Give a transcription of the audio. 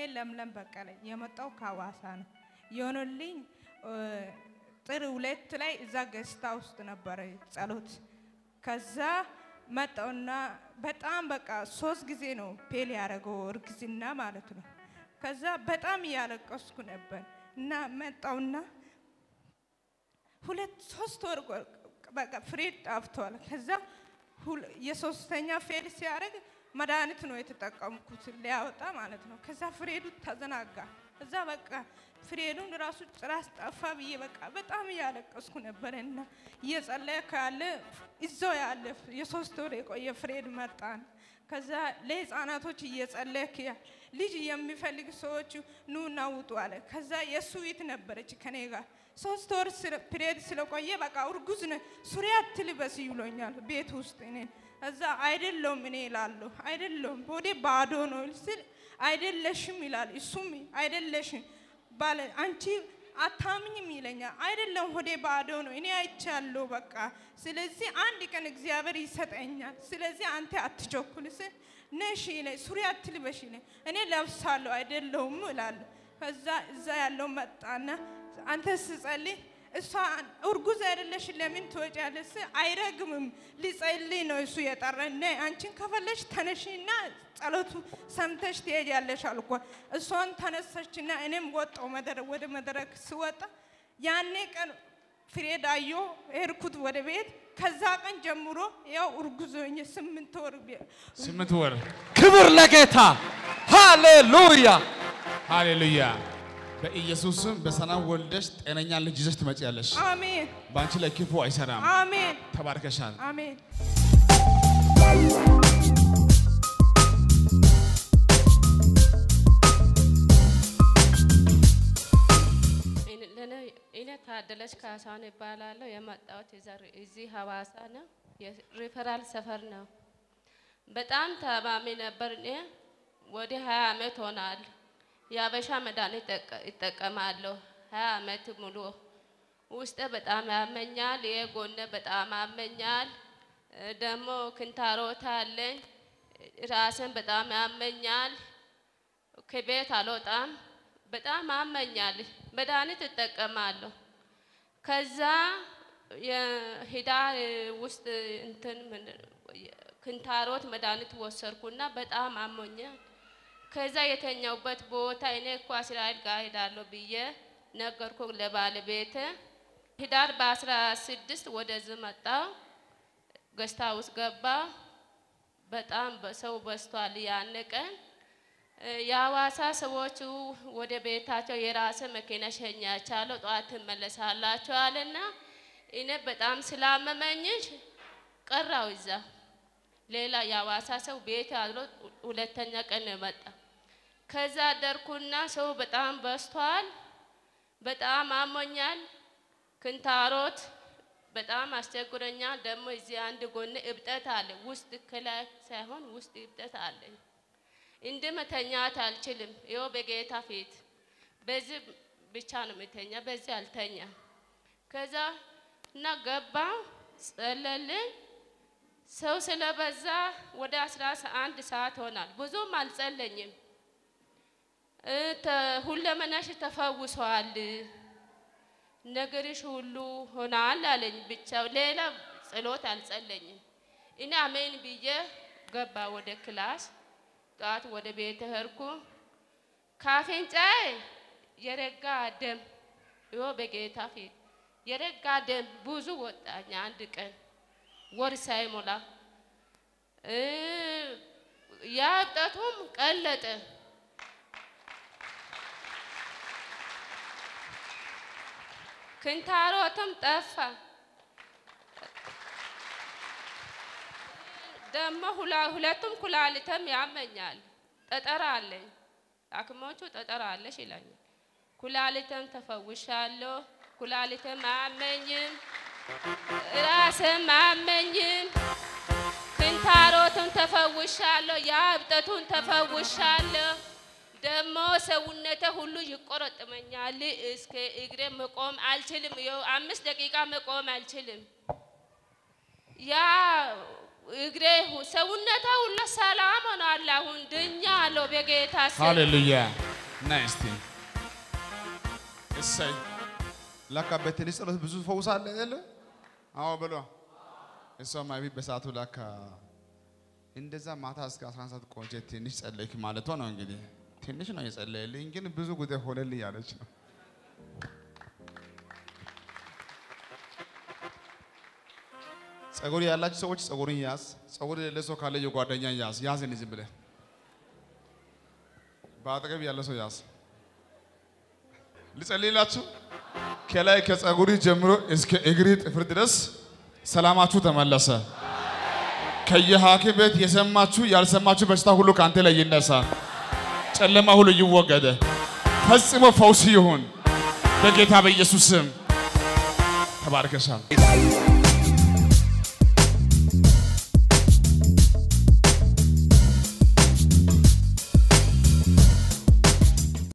ለምለም በቀለ የመጣው ከሐዋሳ ነው። የሆነልኝ እ፣ ጥር ሁለት ላይ እዛ ገስታ ውስጥ ነበረ ጸሎት። ከዛ መጣውና በጣም በቃ ሶስት ጊዜ ነው ፔል ያደረገው እርግዝና ማለት ነው። ከዛ በጣም እያለቀስኩ ነበር እና መጣውና ሁለት ሶስት ወር ቆ- በቃ ፍሬድ ጣፍቷል። ከዛ ሁል- የሶስተኛ ፌል ሲያደርግ መድኃኒት ነው የተጠቀምኩት ሊያወጣ ማለት ነው። ከዛ ፍሬዱ ተዘናጋ። እዛ በቃ ፍሬዱን ራሱ ጭራስ ጠፋ ብዬ በቃ በጣም እያለቀስኩ ነበረ እና እየጸለየ ካለ እዛው ያለ የሶስት ወር የቆየ ፍሬድ መጣን። ከዛ ለህፃናቶች እየጸለይክ ያ- ልጅ የሚፈልግ ሰዎች ኑና ውጡ አለ። ከዛ የእሱ ቤት ነበረች ከኔ ጋር ሶስት ወር ስለ- ፒሪየድ ስለቆየ በቃ እርጉዝ ነ ሱሪ አትልበስ ይሎኛል ቤት ውስጥ እኔ እዛ አይደለውም እኔ እላለሁ አይደለውም ቦዴ ባዶ ነው ስል አይደለሽም ይላል እሱም አይደለሽም ባለ አንቺ አታምኝም ይለኛል አይደለም ሆዴ ባዶ ነው እኔ አይቻለሁ በቃ ስለዚህ አንድ ቀን እግዚአብሔር ይሰጠኛል ስለዚህ አንተ አትቸኩል ስል ነሽ ይለኝ ሱሪ አትልበሽ ይለኝ እኔ ለብሳለሁ አይደለውም እላለሁ ከዛ እዛ ያለው መጣና አንተ ስጸልይ እሷ እርጉዝ አይደለሽ ለምን ትወጫለሽ? አይረግምም ሊጸልይ ነው እሱ የጠራኝ። ነይ አንቺን ከፈለሽ ተነሽና ጸሎቱ ሰምተሽ ትሄጃለሽ አልኳ። እሷን ተነሳችና እኔም ወጣው መድረ- ወደ መድረክ ስወጣ ያኔ ቀን ፍሬድ አዮ ሄድኩት ወደ ቤት። ከዛ ቀን ጀምሮ ያው እርጉዝ ሆኜ ስምንት ወር ቤ- ስምንት ወር ክብር ለጌታ ሃሌሉያ። ሃሌሉያ። በኢየሱስ ስም በሰላም ወልደሽ ጤነኛ ልጅ ይዘሽ ትመጪያለሽ። አሜን በአንቺ ላይ ክፉ አይሰራም። አሜን ተባርከሻል። አሜን። እኔ ታደለች ካሳሁን ይባላለሁ። የመጣሁት የዘር- እዚህ ሀዋሳ ነው። የሪፈራል ሰፈር ነው። በጣም ታማሚ ነበር። እኔ ወደ ሀያ አመት ሆናል። የአበሻ መድኃኒት ይጠቀ- ይጠቀማለሁ ሀያ አመት ሙሉ። ውስጤ በጣም ያመኛል። ይሄ ጎኔ በጣም ያመኛል። እ፣ ደግሞ ክንታሮት አለኝ። ራስን በጣም ያመኛል። ከቤት አልወጣም። በጣም አመኛል። መድኃኒት እጠቀማለሁ። ከዛ የሂዳር ውስጥ እንትን ምንድን ነው ክንታሮት መድኃኒት ወሰድኩና በጣም አሞኛል። ከዛ የተኛውበት ቦታ እኔ እኮ እስራኤል ጋር ሄዳለሁ ብዬ ነገርኩ ለባለቤት። ሂዳር በአስራ ስድስት ወደዚህ መጣው ገስታ ውስጥ ገባ። በጣም በሰው በዝቷል። ያን ቀን እ፣ የሐዋሳ ሰዎቹ ወደ ቤታቸው የራስ መኪና ሸኛቻለሁ፣ ጠዋት ትመለሳላችሁ አለና እኔ በጣም ስላመመኝ ቀራው እዛ። ሌላ የሐዋሳ ሰው ቤት አድሮ ሁለተኛ ቀን ነው የመጣ። ከዛ አደርኩና ሰው በጣም በዝቷል። በጣም አሞኛል። ክንታሮት በጣም አስቸግሮኛል። ደግሞ እዚህ አንድ ጎን እብጠት አለ። ውስጥ ከላይ ሳይሆን ውስጥ እብጠት አለኝ። እንደ መተኛት አልችልም። ይኸው በጌታ ፊት በዚህ ብቻ ነው የምተኛ፣ በዚህ አልተኛ። ከዛ እና ገባ ጸለልን። ሰው ስለበዛ ወደ አስራ አንድ ሰዓት ሆናል። ብዙም አልጸለኝም። እ፣ ተ- ሁለመናሽ ተፈውሷል፣ ነገርሽ ሁሉ ሆናል አለኝ። ብቻ ሌላ ጸሎት አልጸለኝም። እኔ አሜን ብዬ ገባ ወደ ክላስ። ጠዋት ወደ ቤት ሄድኩ። ካፍንጫዬ የረጋ ደም ይኸው በጌታ ፊት የረጋ ደም ብዙ ወጣኝ። አንድ ቀን ወር ሳይሞላ እ፣ ያ እብጠቱም ቀለጠ። ክንታሮትም ጠፋ። ደግሞ ሁላ- ሁለቱም ኩላሊትም ያመኛል። ጠጠር አለኝ። ሐኪሞቹ ጠጠር አለሽ ይለኛል። ኩላሊትም ተፈውሻለሁ። ኩላሊትም አያመኝም፣ ራስም አያመኝም። ክንታሮትም ተፈውሻለሁ። የእብጠቱን ተፈውሻለሁ። ደግሞ ሰውነቴ ሁሉ ይቆረጥመኛል። እስከ እግሬ መቆም አልችልም። ይኸው አምስት ደቂቃ መቆም አልችልም። ያ እግሬ ሁ- ሰውነቴ ሁሉ ሰላም ሆኗል። አሁን ድኛለሁ በጌታ ስም። ሃሌሉያ ና እስቲ እሰይ ለካ በትንሽ ጸሎት ብዙ ፈውስ አለ አይደለ? አዎ ብሎ እሷም አቢ በሰዓቱ ለካ እንደዛ ማታ እስከ 11 ሰዓት ቆንጆ ትንሽ ጸለይክ ማለቷ ነው እንግዲህ ትንሽ ነው የጸለየልኝ፣ ግን ብዙ ጉዳይ ሆነልኝ ያለች ነው። ጸጉር ያላችሁ ሰዎች ጸጉርን ያዝ። ጸጉር የሌለ ሰው ካለ የጓደኛ ያዝ። ያዝ ዝም ብለህ በአጠገብ ያለ ሰው ያዝ። ልጸልይላችሁ። ከላይ ከጸጉሪ ጀምሮ እስከ እግሪ ጥፍር ድረስ ሰላማችሁ ተመለሰ። ከየሐኪም ቤት የሰማችሁ ያልሰማችሁ በሽታ ሁሉ ከአንተ ላይ ይነሳ። ጨለማ ሁሉ ይወገደ። ፈጽሞ ፈውስ ይሁን በጌታ በኢየሱስ ስም። ተባርከሻል።